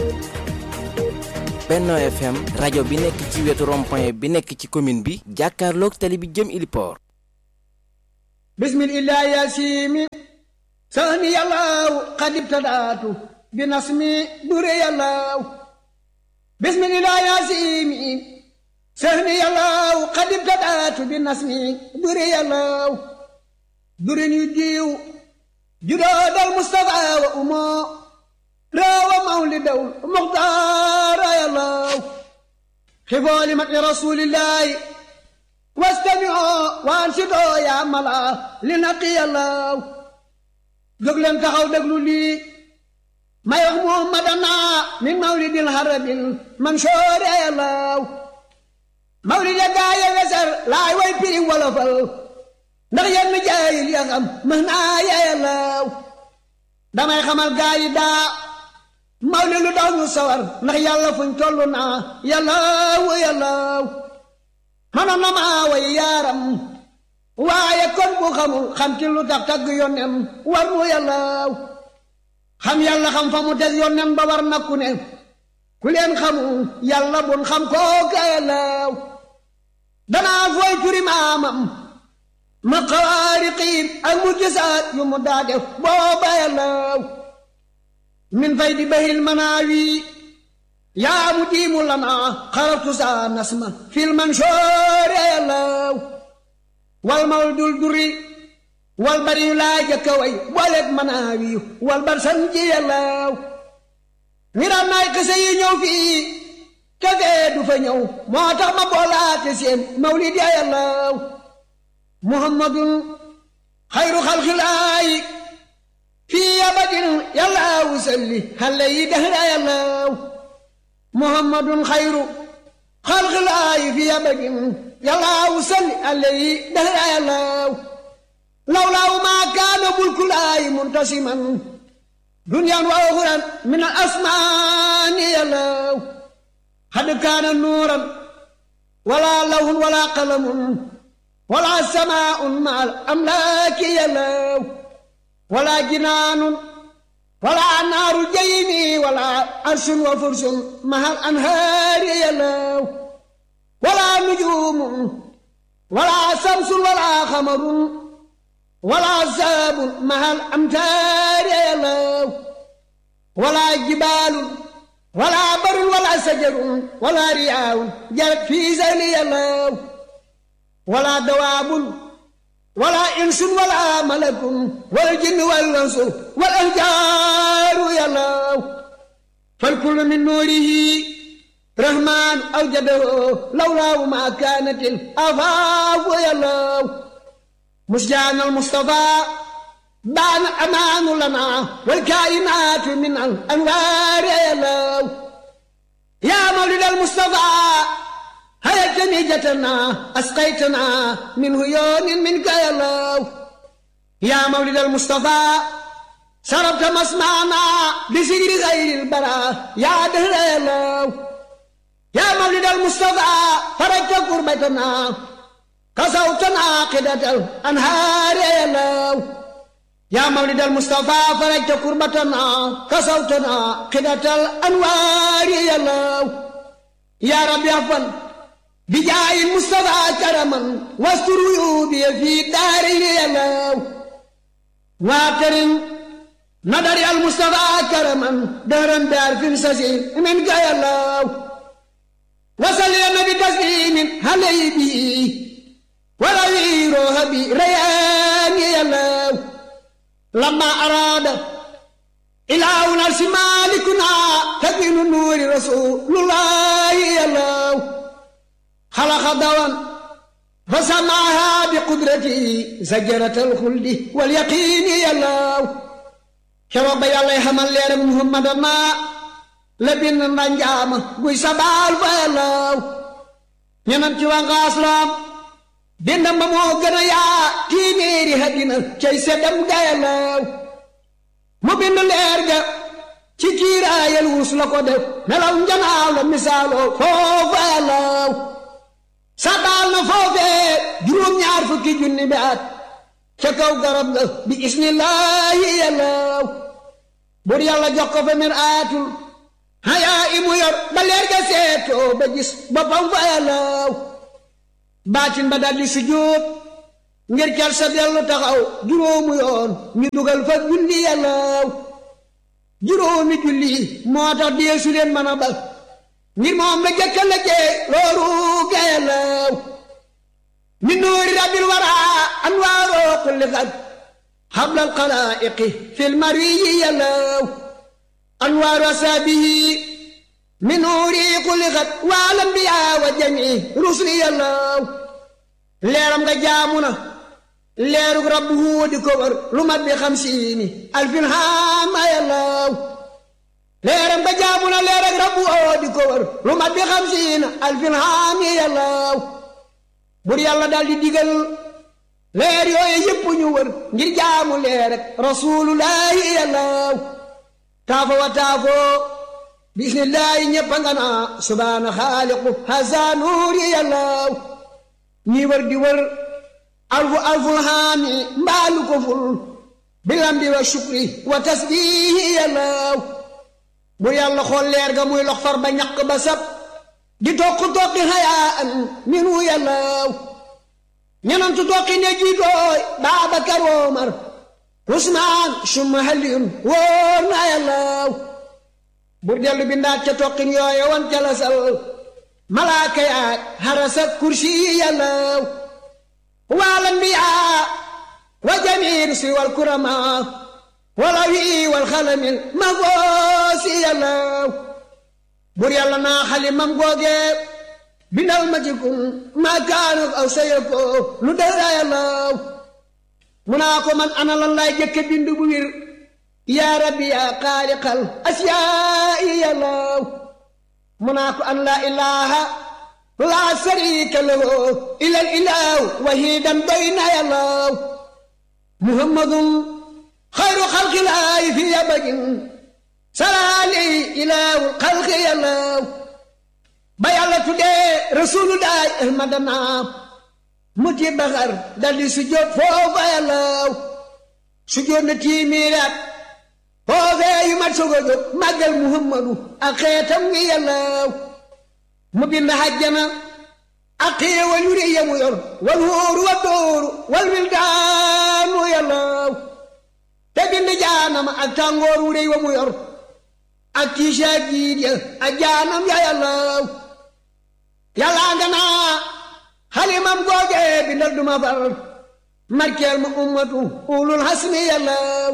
Benno FM rajo bi nekk ci wetu rond-point bi nekk ci commune bi jàkkaarloog tali bi jëm Iliport bismillah yasimi sani yàllaaw qad ibtadaatu bi nasmi dure yàllaaw bismillah yasimi sani yàllaaw qad ibtadaatu bi nasmi dure yàllaaw durin yu diiw judoodal mustafa wa umoo راوى مولد المختار يا الله خفوا لمدح رسول الله واستمعوا وانشدوا يا ملا لنقي الله jóg leen taxaw déglu lii may wax muhammadana min mawlidil harabil mansoor ya Allah mawlid ya gaa ya wesar laay way piri wolofal ndax yenn jaayil ya xam mën naa ya Allah damay xamal gaa yi daa mawli lu daw ñu sawar ndax yàlla fuñ toll naa yàllaaw yàllaaw mënoon na maa way yaaram waaye kon bu xamul xam ci lu tax tagg yónnem war mu yàllaaw xam yàlla xam fa mu teg yónnem ba war na ku ne ku leen xamul yàlla bun xam kooka yàllaaw danaa fooy turi maamam ma xawaariqiin ak mu gisaat yu mu daa def booba yàllaaw min fay di bahil manaawi yaa mu diimu lanaa xaraftu saa nasma fil mansoore yàllaaw wal mawdul duri wal bari laa jëkka way booleeg manaawi wal bar sanji yàllaaw ngiram naay xise yi ñëw fii kafee du fa ñëw moo tax ma boolaate seen mawlid ya yàllaaw muhammadun xayru xalxilaayi fii abadin yàllaaw salli xale yi dahra yàllaaw muhammadun xayru xalxilaayi fii abadin yàllaaw salli xale yi dahra yàllaaw lawlaaw maa kaana bulkulaayi muntasiman duniyaan wa uxuran min al asmaani yàllaaw xad kaana nuuran wala lawhun wala qalamun wala samaa'un ma al amlaaki yàllaaw ولا جنان ولا نار جيمي ولا عرش وفرش مع الأنهار يلو ولا نجوم ولا شمس ولا خمر ولا ساب مع الأمتار يلو ولا جبال ولا بر ولا شجر ولا رياء جرت في زين يلو ولا دواب ولا إنس ولا ملك والجن والأنس والأحجار يا الله فالكل من نوره رحمن أوجده لولاه ما كانت الأفاق يا الله مسجان المصطفى بان أمان لنا والكائنات من الأنوار يا الله يا مولد المصطفى هيا جتنا أسقيتنا من هيون منك يا الله يا مولد المصطفى شربت مسمعنا بسجر غير البراء يا دهر يا الله يا مولد المصطفى فرجت قربتنا كسوتنا قدة الأنهار يا الله يا مولد المصطفى فرجت قربتنا كسوتنا قدة الأنوار يا الله يا رب يغفر بجاي المصطفى كرما واستر عيوبي في داري يلو واكرم نظر المصطفى كرما دهرا دار في سسير من يلو وصل النبي تسليم علي بي ولوي روح بي ريان يلو لما أراد إله نرس مالكنا تكين نور رسول الله يلو خلق دوام فسمعها بقدرته زجرة الخلد واليقين يا الله كرب يا الله حمل لير محمد ما لبن نجام بوي سبال فيا الله ñenam ci waa ngaaslam bindam ba moo gën a yaa téeméeri hadina cay seddam gayalaw mu bind leer ga ci kiiraayal wus la ko def melaw njanaaw la misaaloo foofu yalaw sabaal na foofee juróom-ñaar fukki junni bi at ca kaw garab ga bi isnillaahi yàllaaw bur yàlla jox ko fa mir aatul leer ga seetoo ba gis boppam fa yàllaaw baatin ba daldi sujjóot ngir cal sa dellu taxaw juróomu yoon ñu dugal fa julli yàllaaw juróomi julli moo tax deesu leen mën a bal ngir moom la jëkka la jee looru ga yàllaaw min nuuri rabbil waraa anwaaroo kulli xat xablal xalaa'iqi fil mariyi yàllaaw anwaaru asaabihi min nuuri kulli xat waal anbiyaa wa jamii rusli yàllaaw leeram nga jaamu na leerug rabbu di ko wër lu mat bi xamsiini alfin haama yàllaaw leeram nga jaamu na leerug rabbu di ko wër lu mat bi xamsiina alfin haami yàllaaw bur yàlla daal di digal leer yooyu yëpp ñu wër ngir jaamu leer rek rasulullahi yàllaaw taafo wa taafo bismillahi ñëpp a nga naa subhaana xaaliqu hasa nuuri yàllaaw ñii wër di wër alfu alful haami mbaalu ko ful bilamdi wa shukri wa tasbihi yàllaaw bur yàlla xool leer ga muy lox far ba ñaq ba sab di toq toqi hayaan minu yàllaaw ñenantu toqi ne jiitooy Baabakar Omar Usmaan summa Aliyun wóor na yàllaaw bur dellu bi ndaat ca toqin yooye wan ca la sal malaaka yaak harasa kursi yàllaaw wal anbiyaa wa jamiir si wal kuramaa wala wi wal xalamil ma goosi yàllaaw bur yàlla naa xalimam googe bindal ma ci kun maa kaanuk aw sayako lu dara yàllaaw mu naa ko man ana lan laay jëkke bind bu wir yaa rabbi yaa xaaliqal asiyaa'i yàllaaw mu naa ko an laa ilaaha laa sariika lahu ilal ilaaw wahidan doy na yàllaaw muhammadun xayru xalqilaahi fi abadin salaali ilaawul xalqi yàllaaw ba yàlla tuddee rasulullahi ahmadana mu ti baxar daldi sujjóot foofa yàllaaw sujjóot na tiimiiraat foofee yu mat sogo jóg màggal muhammadu ak xeetam ngi yàllaaw mu bind hajjana ak xéewal yu rëy ya mu yor wal wóoru wa dóoru wal wildaanu yàllaaw te bind jaanama ak tàngoor wu rëy wa mu yor ak tiisa jiit ya ak jaanam ya yàllaaw yàllaa nga naa xalimam googe bindal duma far markeel ma ummatu ulul hasmi yàllaaw